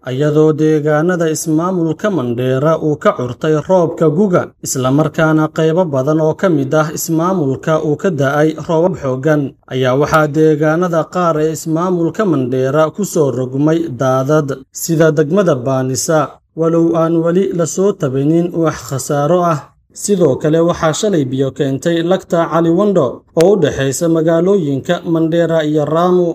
iyadoo deegaanada ismaamulka Mandheera uu ka curtay roobka guga islamarkaana qaybo badan oo ka mid ah ismaamulka uu ka da'ay roobab xooggan ayaa waxaa deegaanada qaar ee ismaamulka Mandheera ku soo rogmay daadad sida degmada Baanisa walow aan weli la soo tabanin wax khasaaro ah sidoo kale waxaa shalay biyo keentay lagta Caliwondo oo u dhexaysa magaalooyinka Mandheera iyo Ramu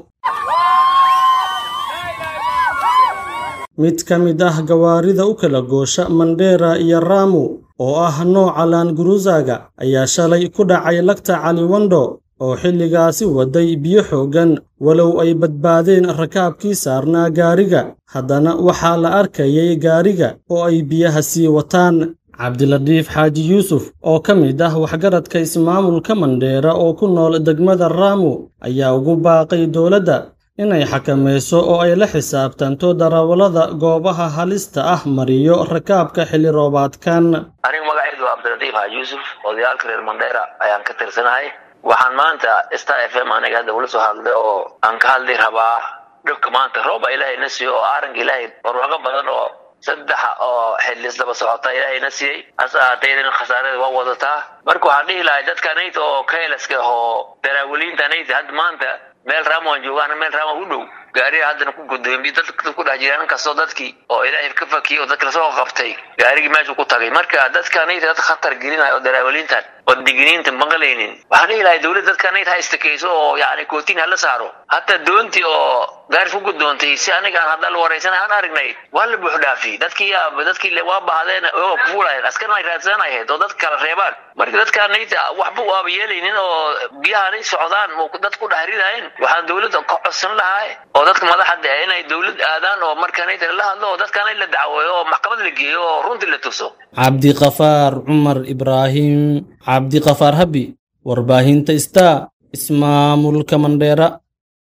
mid ka mid ah gawaarida u kala goosha Mandheera iyo Ramu oo ah nooca Land Cruiser-ga ayaa shalay ku dhacay lagta Caliwondo oo xilligaasi waday biyo xooggan walow ay badbaadeen rakaabkii saarnaa gaariga haddana waxaa la arkayay gaariga oo ay biyaha sii wataan cabdilatiif xaaji yuusuf oo ka mid ah waxgaradka ismaamulka Mandheera oo ku nool degmada Ramu ayaa ugu baaqay dowladda inay xakamayso oo ay la xisaabtanto darawallada goobaha halista ah mariyo rakaabka xilli roobaadkan anigu magacaydu waa cabdilatiif xaaji yuusuf odayaalka reer Mandheera ayaan ka tirsanahay waxaan maanta star f m aniga hadda ula soo hadlay oo aan ka hadli rabaa dhibka maanta rooba ilaahay na siiyo oo aaranka ilaahay barwaaqo badan oo saddexa oo xillis daba socota ilaahay na siiyey hase ahaatee idan khasaarada waa wadataa marka waxaan dhihi lahay dadka nayta oo kaylaska oo daraawaliinta nayta hadda maanta meel raamaan joogaan meel raamaan u dhow gaariga haddana ku gudoomiye dadka ku dhex jiraan inkastoo dadkii oo ilaahay ka fakiyey oo dadka lasoo qabtay gaarigii meeshu ku tagay marka dadka nayta dad khatar gelinaya oo daraawaliintan oo digniinta maqlaynin waxaan dhihi lahay dowladda dadka nayta ha istakeyso oo yacni kootiin hala saaro hataa doontii oo gaaris ku gudoontay si aniga aan hadda la waraysan aan aragnay waa la buux dhaafi dadkii dadkii waa bahdeen oo ku fuulayeen askarna ay raadsanaayeen oo dad kala reebaan marka dadka nayta waxba waaba yeelaynin oo biyahanay socdaan oo dad ku dhex ridaayeen waxaan dowladda ka codsan lahaa oo dadka madaxda ah inay dowlad aadaan oo marka nayta la hadlo oo dadkaanay la dacweeyo oo maxkamad la geeyo oo runtii la tuso cabdiqafaar cumar ibraahim cabdiqafaar habi warbaahinta star ismaamulka mandheera